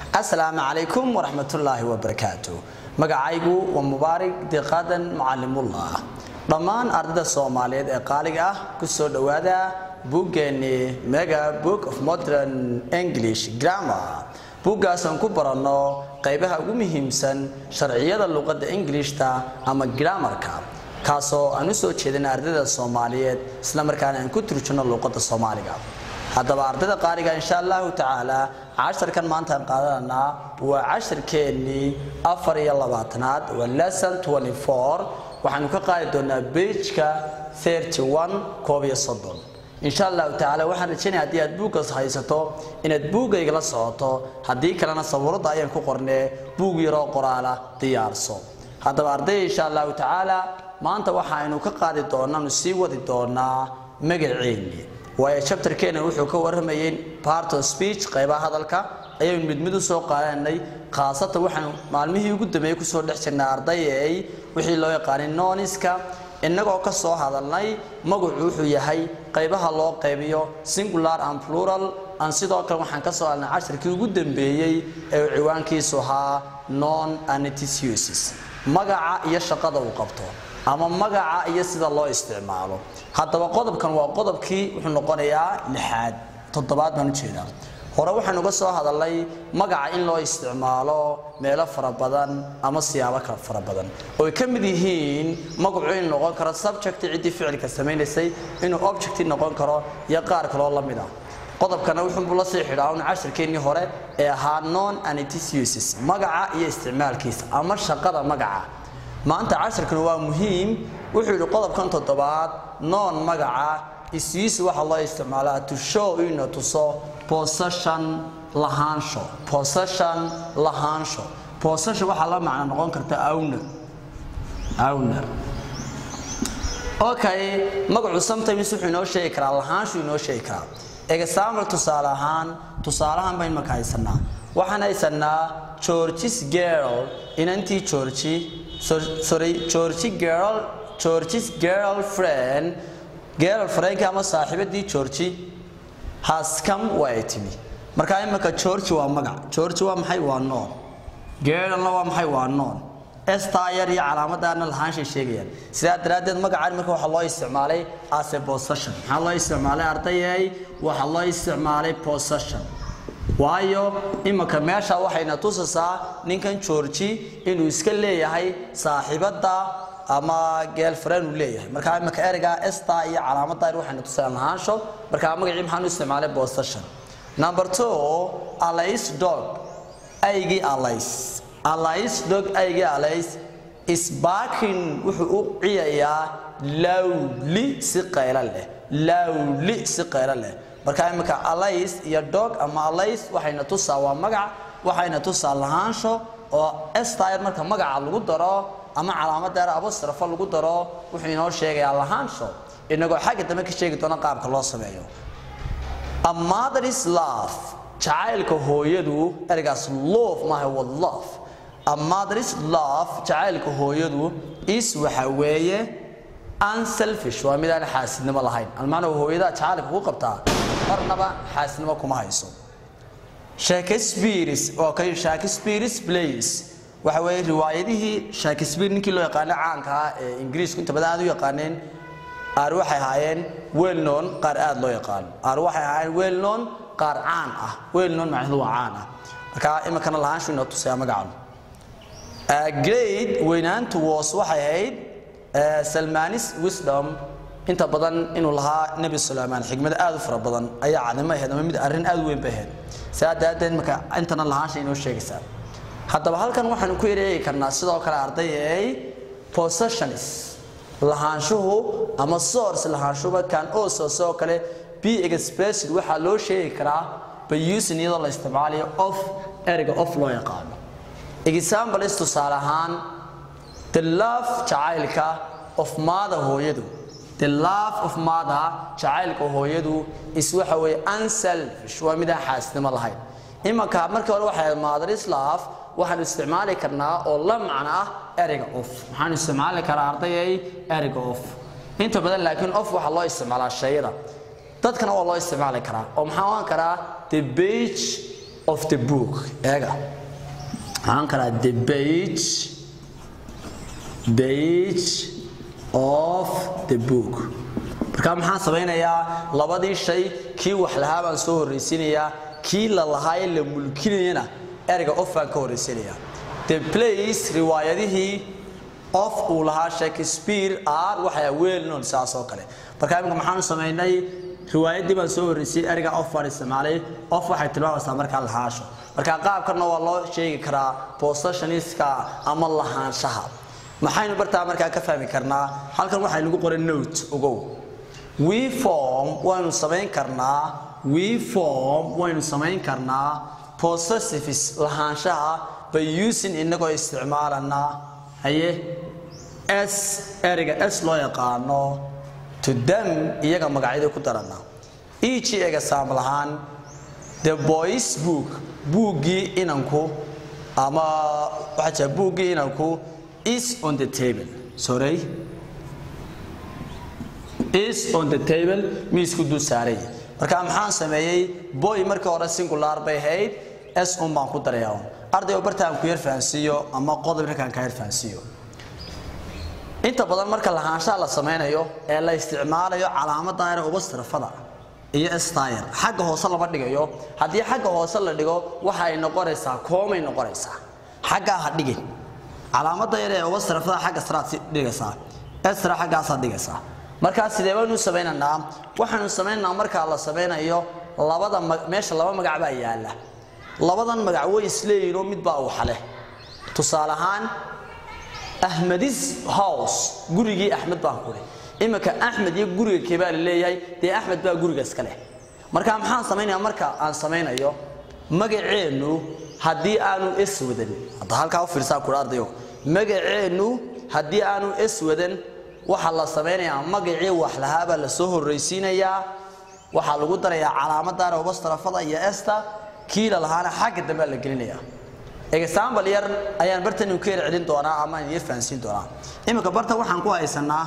asalaamu calaykum waraxmatullaahi wabarakaatu magacaygu waa mubaarig diqaadan macalimullah dhammaan ardayda soomaaliyeed ee qaaliga ah ku soo dhowaada buuggeeni mega book of modern english grammar buuggaasaan ku baranno qaybaha ugu muhiimsan sharciyada luqadda ingilishta ama grammarka kaasoo aan u soo jeedina ardayda soomaaliyeed islamarkaana aan ku turjino luuqadda soomaaliga haddaba ardayda qaaliga insha allahu tacaala casharkan maanta aan qaadananaa waa casharkeennii afar iyo labaatanaad waa lesson twenty four waxaanu ka qaadi doonaa beijka thirty one koob iyo soddon insha allahu tacaala waxaan rajaynaya haddii aad buuggaas haysato inaad buuggayga la socoto haddii kalena sabuuradda ayaan ku qornee buug yaroo qoraala diyaarso haddaba ardayda insha allahu tacaala maanta waxaaynu ka qaadi doonaanu sii wadi doonaa magaceenni waayo chapterkeena wuxuu ka warramayay part of speech qaybaha hadalka ayaynu mid mid u soo qaadanay khaasatan waxaanu maalmihii ugu dambeeyey kusoo dhex jirnay ardayay wixii loo yaqaanay noniska innagoo ka soo hadalnay magacu wuxuu yahay qaybaha loo qaybiyo singular and plural aan sidoo kale waxaan ka soo hadalnay casharkii ugu dambeeyey ee uu ciwaankiisu ahaa non anitisuses magaca iyo shaqada uu qabto ama magaca iyo sida loo isticmaalo haddaba qodobkan waa qodobkii wuxuu noqonayaa lixaad toddobaad baan ujeedaa hore waxaan uga soo hadalnay magaca in loo isticmaalo meelo fara badan ama siyaabo kala fara badan ooy ka mid yihiin magacu inuu noqon karo subject ciddii ficilka samaynaysay inuu object noqon karo iyo qaar kaloo la mid ah qodobkana wuxuunbuu la sii xidhaa un casharkeennii hore ee ahaa non anitisuses magaca iyo isticmaalkiisa ama shaqada magaca maanta casharkan waa muhiim wuxuu yidhi qodobkan toddobaad noon magaca isyiisi waxaa loo isticmaalaa to show ina tuso possession lahaansho possession lahaansho possession waxaa la macno noqon karta owner owner okay magacu sometimes wuxuu inoo sheegi karaa lahaanshu inoo sheegi karaa example tusaale ahaan tusaalahan baynu marka haysanaa waxaan haysanaa georgis girl inantii georgi sorry georgi girl georgis girlfriend girlfriendka ama saaxiibadii georgi has come waa ay timi marka imika georgi waa magac georgi waa maxay waa noon girlna waa maxay waa noon estayar iyo calaamadaana lahaanshay sheegayaan sidaa daraaddeed magacaan marka waxaa loo isticmaalay as a possession maxaa loo isticmaalay ardayay waxaa loo isticmaalay possession waayo imika meesha waxayna tusaysaa ninkan georgi inuu iska leeyahay saaxiibadda ama girlfriend uu leeyahay marka imika ereyga esta iyo calaamadaar waxayna tusayaan lahaansho marka magacii maxaan u isticmaalay possession number two alais dog aygii alais alais dog aygii alais is barking wuxuu u ciyayaa lowli si qaylo leh lowli si qaylo leh marka imika alais iyo dog ama alais waxayna tusaa waa magac waxayna tusaa lahaansho oo estayr marka magaca lagu daro ama calaamadeer abastrafo lagu daro wuxuu inoo sheegayaa lahaansho inagoo xagga dambe ka sheegi doona qaabka loo sameeyo a mother's love jacaylka hooyadu ereygaas love maaha waa love a mother's love jacaylka hooyadu is waxa weeye unselfish waa mid aan xaasidnimo lahayn almaana hooyada jacaylka ku qabtaa marnaba xaasidnimo kuma hayso shakespeare's oo kale shakespeare's plays waxa weeye riwaayadihii shakespeare ninkii loo yaqaano caanka ah ee ingiriisku inta badan aad u yaqaaneen qaar waxay ahaayeen well known qaar aad loo yaqaano qaar waxay ahaayeen well known qaar caan ah well known macnaheedu waa caan ah marka iminkana lahaanshu inoo tusaya magacan great weynaantu was waxay ahayd salmanis wisdom inta badan inuu lahaa nebi suleymaan xigmad aad u fara badan ayaa cadnimo ahayd ama mid arrin aad u weyn bay ahayd sidaa daraaddeed marka intana lahaansha inoo sheegaysaa haddaba halkan waxaanu ku yareegi karnaa sidoo kale ardayay possessions lahaanshuhu ama source lahaanshuba kan also sidoo kale be expressed waxaa loo sheegi karaa by using iyadoo la isticmaalayo of ereyga of loo yaqaano example is tusaale ahaan the love jacaylka of mother hooyadu the love of mother jacaylka hooyadu is waxa weeye unselfish waa midaan xaasnimo lahayn imanka markii hore waxay mother's love waxaanu isticmaali karnaa oo la macno ah ereyga of waxaanu isticmaali karaa ardayay ereyga of inta badan laakiin of waxaa loo isticmaalaa shayada dadkana waa loo isticmaali karaa oo maxaa ohan karaa the beach of the book eega waxaan kalaa the page page of the book marka maxaan samaynayaa labadii shay kii wax lahaa baan soo horraysiinayaa kii la lahaa ee la mulkinayana ereyga of baan ka horraysiinayaa the place riwaayadihii of uu lahaa shakespeare are waxay well known saas oo kale marka iminka maxaanu samaynay riwaayadii baan soo horreysay ereyga of baan isticmaalay of waxay tilmaamaysaa markaa lahaasho marka qaabkanna waa loo sheegi karaa possessioniska ama lahaanshaha maxaynu bartaa markaa ka fahmi karnaa halkan waxay nagu qoran note ogow we form waynu samayn karnaa we form waynu samayn karnaa possessives lahaanshaha by using inagoo isticmaalana haye s ereyga s loo yaqaano to them iyaga magacyada ku darana each ega saaml ahaan the boys book buuggii inanku ama waxaa jira buuggii inanku is on the table sorry is on the table miisku dul saaray marka maxaan sameeyey boy markii hore singular bay ahayd s un baan ku darayaa ardayga bartaan ku yar fahansiiyo ama qodob ninkaan ka yar fahansiiyo inta badan marka lahaanshaha la samaynayo ee la isticmaalayo calaamada ayra uba sarafada iyo stayr xagga hoose lama dhigayo haddii xagga hoose la dhigo waxa ay noqonaysaa koomay noqonaysaa xaggaa ha dhigin calaamada yar ee uba sarafada xagga saraad dhigaysaa esra xaggaasaad dhigaysaa markaa sidee baynu samaynaynaa waxaanu samaynaynaa markaa la samaynayo labada meesha laba magac baa yaala labadan magac way isleeyihinoo mid baa uxa leh tusaale ahaan ahmedis house gurigii axmed baan kuri iminka axmed iyo guriga keebaa la leeyahay dee axmed baa guriga iska leh marka maxaan samaynayaa marka aan samaynayo magaceennu haddii aanu es wadan hadda halkaa u fiirsaa kudha ardayo magaceennu haddii aanu es wadan waxaa la samaynayaa magacii wax lahaabaa la soo horraysiinayaa waxaa lagu darayaa calaamadaana ubastarafada iyo esta kiila lahaana xagga dambe la gelinayaa example yar ayaan bartan ku yar celin doonaa ama aan yar fahansiin doonaa iminka barta waxaan ku haysanaa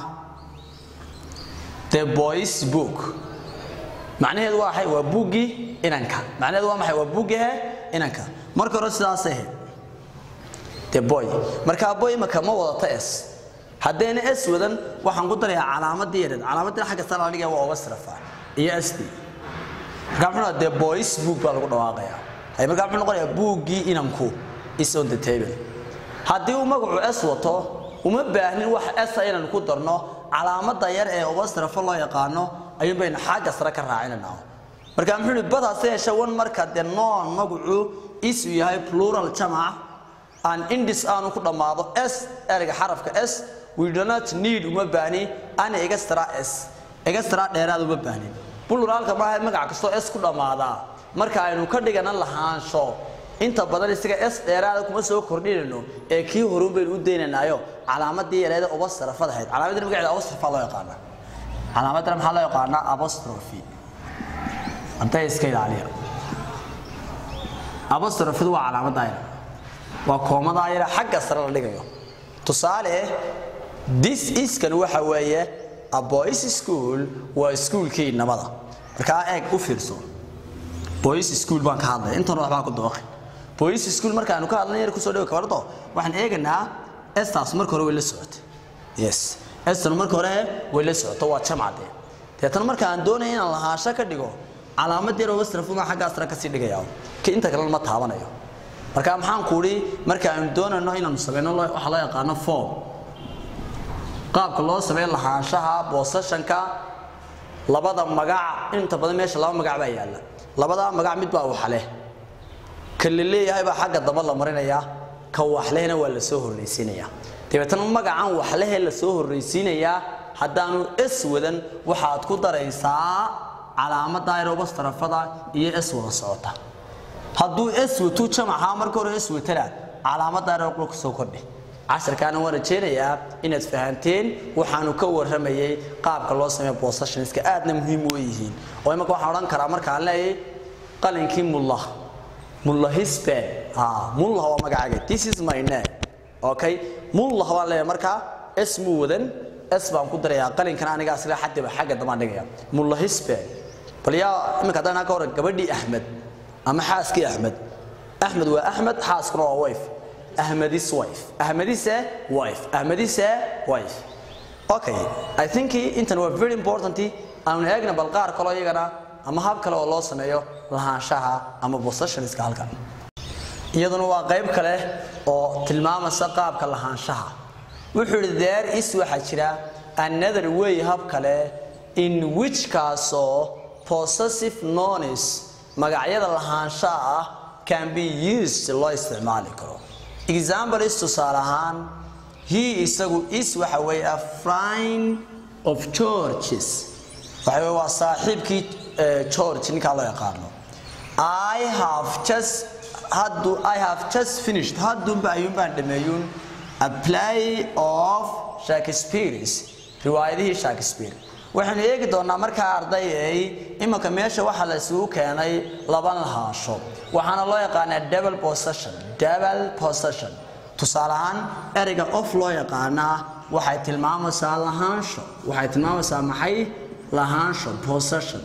the boys book macnaheedu waa maxay waa buuggii inanka macnaheedu waa maxay waa buuggihe inanka marka hore sidaas ahayd the boy marka boy iminka ma wadata s haddayna s wadan waxaan ku darayaa calaamadii yareed calaamadii xagga sare la dhigaya waa obasrafa iyo sd marka muxuu the boys book baa lagu dhawaaqayaa hay marka muxuu noqonayaa buuggii inanku is on the table haddii uu magacu s wato uma baahnin wax s inaan ku darno calaamada yar ee obasrafa loo yaqaano ayuun baynu xagga sare ka raacinanaa marka muxuu yidhi badaase yeeshe wan marka dee noon magacu is uu yahay plural jamac aan indis aanu ku dhammaado s ereyga xarafka s we do not need uma baahni ani extra s extra dheeraad uma baahnin pluralka maaha magac kastoo s ku dhammaadaa marka aynu ka dhigana lahaansho inta badan isaga s dheeraada kuma soo kordhinayno ee kii horun baynu u daynanaayo calaamadii yareeda uba sarafad ahayd calaamadii magaceeda abostrofa loo yaqaana calaamadana maxaa loo yaqaanaa abostrophy hadday iska ilaaliya abostrophidu waa calaamadda yar waa koomadaa yar xagga sare la dhigayo tusaale this iskan waxa weeye a boys school waa iskuulkii nabada markaa eeg u fiirso boys school baan ka hadlaya intan waxbaa ku dooqi boys school markaanu ka hadlay yar kusoo dhawo kabardo waxaan eeganaa estaas marka hore way la socotay yes estan marka hore way la socoto waa jamcade deetan marka aan doonaya inaan lahaasho ka dhigo calaamad yar oo wasrafuma xagga asra kasii dhigaya ka inta kalena ma taabanayo marka maxaan kuudhi marka aanu doonayno inaanu samayno waxa loo yaqaano form qaabka loo sameeyo lahaanshaha boosashanka labada magac inta badan meesha laba magac baa yaalla labadaa magac mid baa waxa leh ka la leeyahay baa xagga damba la marinayaa ka waxlehna waa la soo horraysiinayaa dabeetana magacan waxlehe la soo horraysiinayaa haddaanu s wadan waxaad ku daraysaa calaamada aerobastarafada iyo s wada socota hadduu s watu jamaca marka hore s watana calaamada aeroqlo ku soo kordhi casharkaana waan rajaynayaa inaad fahanteen waxaanu ka warramayay qaabka loo sameeyo possessionska aadna muhiim u yihiin oo imaka waxaan odhan karaa markaan leeyahay qalinkii mullah mullah hisbe ah mullah waa magacaaga this is my name okay mullah baan leeyahay markaa s muu wadan s baan ku darayaa qalinkan aniga asla xadiba xagga dambaan dhigaya mullah hisbe bal yaa imika haddaan ka hore gabadhii axmed ama xaaskii axmed axmed waa axmed xaaskuna waa wife ahmedis wife ahmedise wife ahmedise wife okay i think intan waa very important aanu eegna bal qaar kaloo iyagana ama hab kale oo loo sameeyo lahaanshaha ama possessionska halkan iyaduna waa qayb kale oo tilmaamaysa qaabka lahaanshaha wuxuu yidhi there is waxaa jira another way hab kale in which kaasoo possessive nouns magacyada lahaanshaha ah can be used loo isticmaali karo example is tusaale ahaan he isagu is waxa weeye a friend of georges waxa weye waa saaxiibkii george ninkaa loo yaqaano i have just haddu i have just finished haddunba ayuun baan dhameeyuun a play of shakespeare's riwaayadihii shakespeare waxaynu eegi doonaa markaa ardayay imanka meesha waxaa la isugu keenay laba lahaansho waxaana loo yaqaanaa double possession double possession tusaale ahaan ereyga of loo yaqaanaa waxay tilmaamaysaa lahaansho waxay tilmaamaysaa maxay lahaansho possession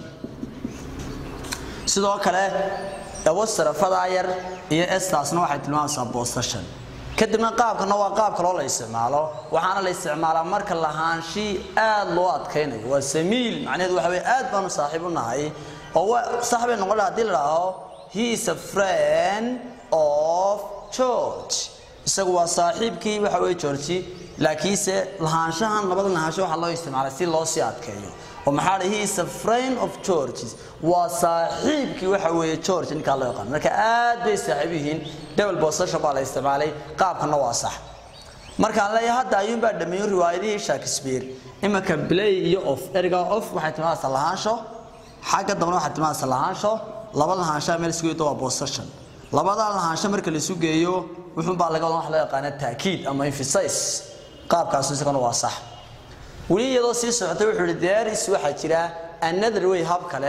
sidoo kale awasarafadaa yar iyo estaasna waxay tilmaamaysaa possession kadibna qaabkana waa qaab kaloo la isticmaalo waxaana la isticmaalaa marka lahaanshii aad loo adkaynayo waa samiil macnaheedu waxa weye aad baanu saaxiib u nahay oo sax bay noqon laha hadii la dhaho he is a friend of george isagu waa saaxiibkii waxa weye georgi laakiinse lahaanshahan labada lahaansho waxaa loo isticmaalay si loo sii adkeeyo oo maxaa he is a friend of georges waa saaxiibkii waxa weeye george ninkaa loo yaqaan marka aad bay saaxiib yihiin double possession baa la isticmaalay qaabkana waa sax markaan leeyahay hadda ayuun baa dhameeyo riwaayadihii shakespeare imanka play iyo of erga of waxay tilmaamaysaa lahaansho xagga dambena waxay tilmaamaysaa lahaansho laba lahaanshaha meel isugu waa possession labadaa lahaansho marka la isu geeyo wuxuunbaa laga wadan wax loo yaqaana taakiid ama emphasize qaabkaas isagana waa sax weli iyadoo sii socotay wuxuu ihi deris waxaa jira another way hab kale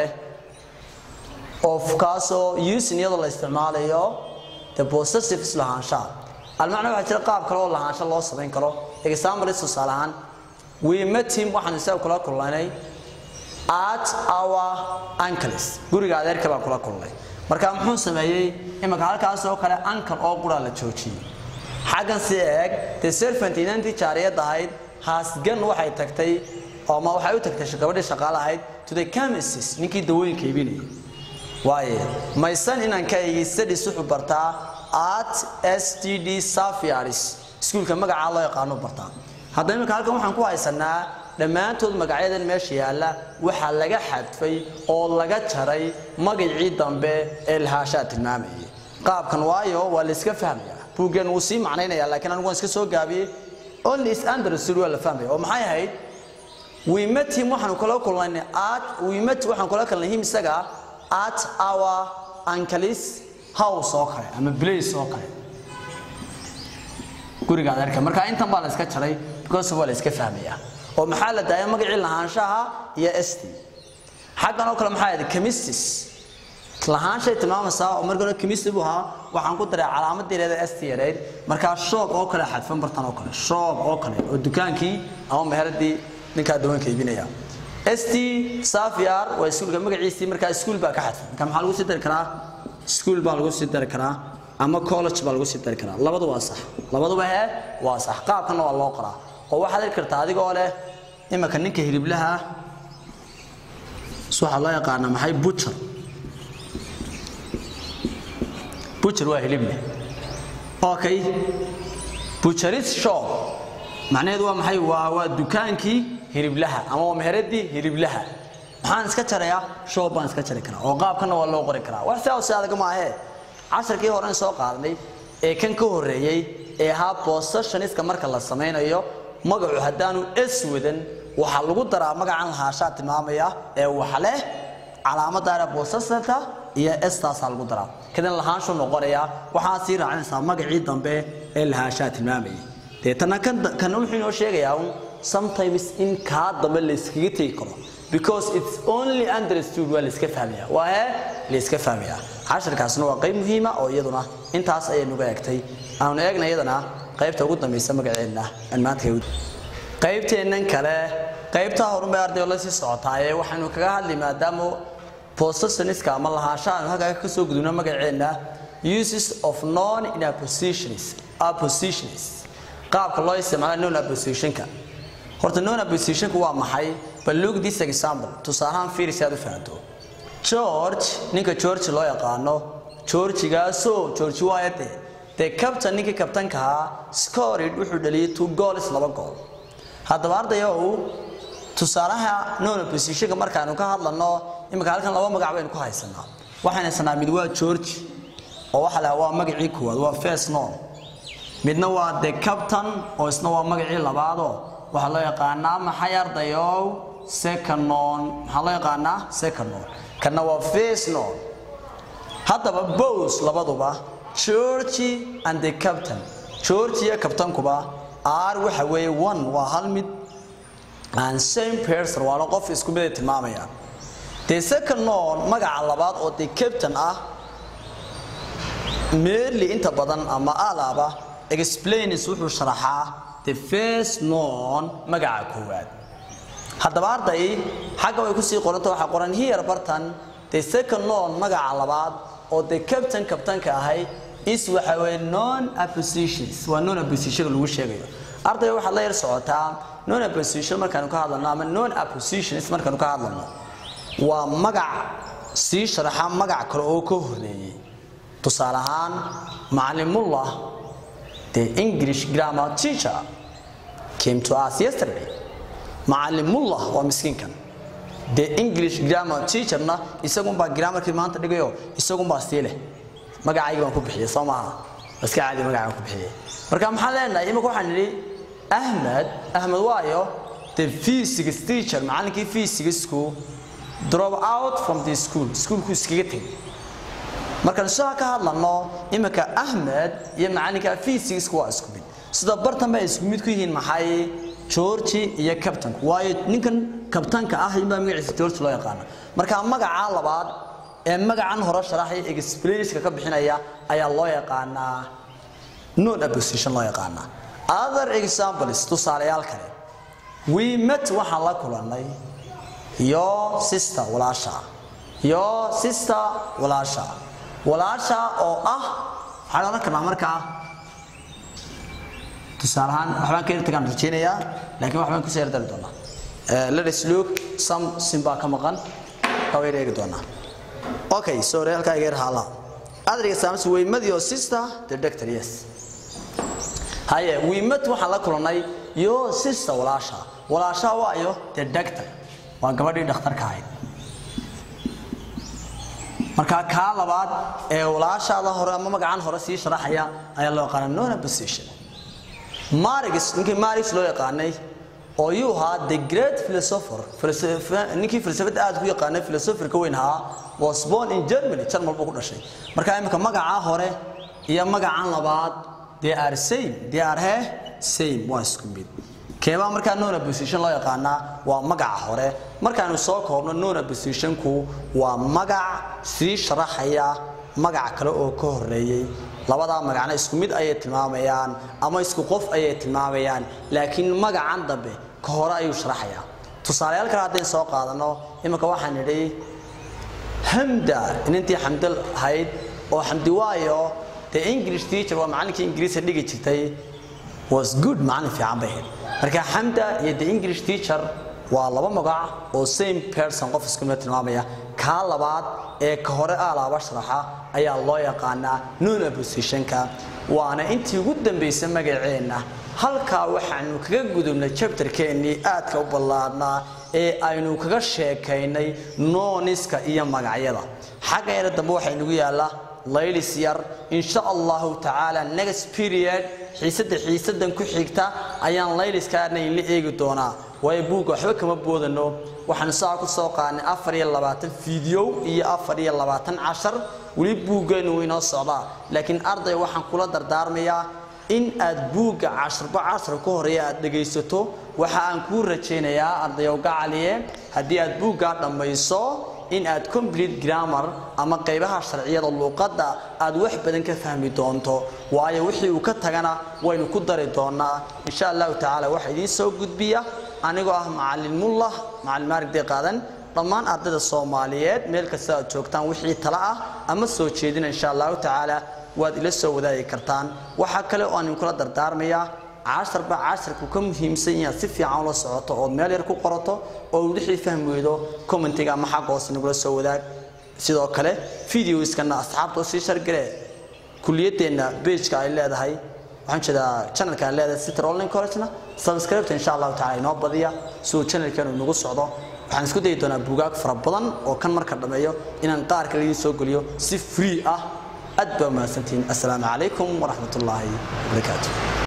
of kaasoo using iyadoo la isticmaalayo the possessives lahaanshaha almacna waxaa jira qaab kale oo lahaansho loo samayn karo example is tusaale ahaan we met him waxaan isaga kula kulnay at our uncles guriga adeerka baan kula kulnay marka muxuu sameeyey imanka halkaas oo kale uncle oo qura la joojiyey xaggan si eeg the servant inantii jaariyad ahayd haasgan waxay tagtay ama waxay u tagtay gabadhii shaqaale ahayd to the chemist ninkii dawooyinka iibinayay waaye maysan inankaygi studies wuxuu bartaa at s t d safiaris iskuulka magacaa loo yaqaano bartaa hadda iminka halkan waxaan ku haysanaa dhammaantood magacyadan meesha yaalla waxaa laga xadfay oo laga jaray magacii dambe ee lahaashaa tilmaamayay qaabkan waayo waa la iska fahmayaa buuggan wuu sii macnaynaya laakiin anigu waan iska soo gaabiyey only is understood waa la fahmaya oo maxay ahayd we met him waxaanu kula kulnay at we met waxaan kula kulnay him isaga at our uncle's house oo kale ama place oo kale guriga adeerka marka intan baa la iska jaray because waa la iska fahmayaa oo maxaa la daaya magacii lahaanshaha iyo st xaggan oo kale maxaa yidhi chemistis lahaanshay tilmaamaysaa oo marka hore chemistry buu ahaa waxaan ku daray calaamadii leeda st yareyd markaa shoog oo kale xadfan bartan oo kale shoog oo kale oo dukaankii ama meheradii ninkaa dawanka iibinaya st safiar waa iskuulka magaciisii markaa iskuul baa ka xadfan marka maxaa lagu sii dari karaa iskuul baa lagu sii dari karaa ama college baa lagu sii dari karaa labadu waa sax labaduba he waa sax qaabkana waa loo qoraa oo waxaad heli kartaa adigoo leh imanka ninka hiliblaha waxaa loo yaqaanaa maxay butcher butcher waa hilib leh okay butcheris shop macnaheedu waa maxay waa waa dukaankii hiliblaha ama waa meheradii hiliblaha maxaan iska jarayaa shop baan iska jari karaa oo qaabkana waa loo qori karaa wax sidaa si adag maahee casharkii horen soo qaadnay ee kan ka horreeyey ee ahaa possessioniska marka la samaynayo magacu haddaanu s wadan waxaa lagu daraa magacan lahaashaa tilmaamaya ee wax leh calaamadaana possessorka iyo staasaa lagu daraa kadib lahaanshu noqonaya waxaa sii raacinaysaa magacii dambe ee lahaashaa tilmaamayay deetana kana wuxuu inoo sheegayaa un sometimes in kaa dambe la iskaga tegi karo because it's only understood waa la iska fahmaya waa he la iska fahmaya casharkaasna waa qayb muhiima oo iyaduna intaas ayay nuga egtay aanu eegna iyadana qaybta ugu dambaysa magaceenna aan maanta qaybteennan kale qaybtaa horunbay ardayo la sii socotaaye waxaynu kaga hadli maadaama possessioniska ama lahaanshaha aynu halkaa ka soo gudubno magaceenna uses of non in appositions appositions qaabka loo isticmaalo non appositionka horta non appositionka waa maxay bal look this example tusaalahaan fiiri si aad u fahanto george ninka george loo yaqaano georgigaasoo george waayade dee captain ninkii kabtanka ahaa scorid wuxuu dhaliyay two goals laba gool haddaba ardayow tusaalaha non oppositionka markaanu ka hadlano imika halkan laba magac baynu ku haysanaa waxaan haysanaa mid waa george oo waxa la waa magacii koowaad waa first non midna waa the captain oo isna waa magacii labaadoo waxaa loo yaqaanaa maxay ardayow second non maxaa loo yaqaanaa second non kana waa first non haddaba bows labaduba georgi and the captain georgi iyo kabtankuba r waxa weeye one waa hal mid and same person waana qof isku mid ay tilmaamayaan the second non magaca labaad oo the captain ah merely inta badan ama alaba explains wuxuu sharaxaa the first non magaca koowaad haddaba arday xagga way kusii qoranta waxaa qoran here bartan the second non magaca labaad oo the captain kabtanka ahay is waxa weeye non appositions waa non apposition lagu sheegayo arday waxaad la yar socotaa non apposition markaanu ka hadlano ama non appositions markaanu ka hadlano waa magac sii sharaxa magac kale oo ka horeeyey tusaale ahaan macalimullah the english grammar teacher came to us yesterday macalimullah waa miskiinkan the english grammar teacherna isagunbaa grammarkii maanta dhigayo isagunbaa sii leh magacaygi baan ku bixiyey soo maaha iska caadi magacaan ku bixiyey marka maxaan leenahay imika waxaan nidhi ahmed ahmed waayo the physics teacher macallinkii physicsku drop out from the school schoolku iskaga tegay markaan sidaa ka hadlano imika ahmed iyo macalinka physicsku waa isku mid sida bartan bay isku mid ku yihiin maxay georgi iyo captainku waayo ninkan kabtanka ah inbaa magaciisa george loo yaqaana marka magaca labaad ee magacan hore sharaxaya explanska ka bixinaya ayaa loo yaqaanaa non apposition loo yaqaanaa other examples tusaalayaal kale we met waxaan la kulannay your sister walaasha your sister walaasha walaasha oo ah waxaan odhan karnaa markaa tusaale ahaan waxbaan ka yartagaan rajaynayaa laakiin waxbaan kusoo yardari doonaa let us look some simbaa ka maqan waa yar eegi doonaa okay sorry halkaa iga yar haala other examples we met your sister the doctor yes haye we met waxaan la kulannay your sister walaasha walaasha waayo the doctor waa gabadhii dhakhtarka ahayd marka kaa labaad ee walaashaada hore ama magacan hore sii sharaxaya ayaa loo yaqaana non opposition marix ninkii marix loo yaqaanay oo yuu ahaa the great philosopher ninkii falsafada aad ku yaqaanay philosopherka weyn ahaa was born in germany jarmal buu ku dhashay marka imika magaca hore iyo magacan labaad they are same they are he same waa isku mid keebaa markaa non opposition loo yaqaanaa waa magaca hore markaanu soo koobno non oppositionku waa magac sii sharaxaya magac kale oo ka horeeyey labadaa magacna isku mid ayay tilmaamayaan ama isku qof ayay tilmaamayaan laakiin magacan dambe ka hore ayuu sharaxayaa tusaalayaal kale haddaynu soo qaadano iminka waxaan nidhi hamda inintii xamdal ahayd oo xamdi waayo the english teacher waa macallinkii ingiriiska dhigi jirtay was good macallin fiican bay ahayd marka xamda iyo the english teacher waa laba magac oo same person qof isku mid tilmaamaya kaa labaad ee ka hore aalaaba sharaxa ayaa loo yaqaanaa non oppositionka waana intii ugu dambaysa magaceenna halkaa waxaanu kaga gudubnay jabtarkeennii aadka u ballaadhnaa ee aynu kaga sheekaynay nooniska iyo magacyada xagga yara dambe waxaa inugu yaalla laylis yar insha allahu tacaala next period xiisadda xiisadan ku xigta ayaan layliskaana inla eegi doonaa waayo buugga waxba kama boodano waxaanu saa ku soo qaadnay afar iyo labaatan fiideo iyo afar iyo labaatan cashar weli buuggeenu wuu inoo socdaa laakiin arday waxaan kula dardaarmayaa in aad buugga casharba cashar ka horeeya aad dhegaysato waxa aan kuu rajaynayaa ardayow gacaliye haddii aad buuggaa dhammayso in aad complete grammar ama qaybaha sharciyada luuqadda aad wax badan ka fahmi doonto waayo wixii uu ka tagana waynu ku dari doonaa insha allahu tacaala waxa idiin soo gudbiya anigoo ah macalin mullah macalin maarig dee qaadan dhammaan ardayda soomaaliyeed meel kasta aad joogtaan wixii tala ah ama soo jeedina insha allahu tacaala waad ila soo wadaagi kartaan waxaa kale oo aan idinkula dardaarmayaa casharba casharku ka muhiimsan inaad si fiican ula socoto ood meel yar ku qorato oo wixii fahmi weydo commentiga ama xagga hoose nagula soo wadaag sidoo kale videoskana asxaabta sii shargale kuliyadeenna pageka ay leedahay waxaan jeedaa channelka ay leedahay sitter online college-na subscribe insha allahu tacaala inoo badiya si uu channelkeenu nagu socdo waxaan isku dayi doonaa buugaag fara badan oo kan marka dhammeeyo inaan qaar kale idiin soo geliyo si free ah aad baa mahadsantihiin assalaamu calaykum waraxmatullaahi wabarakaatu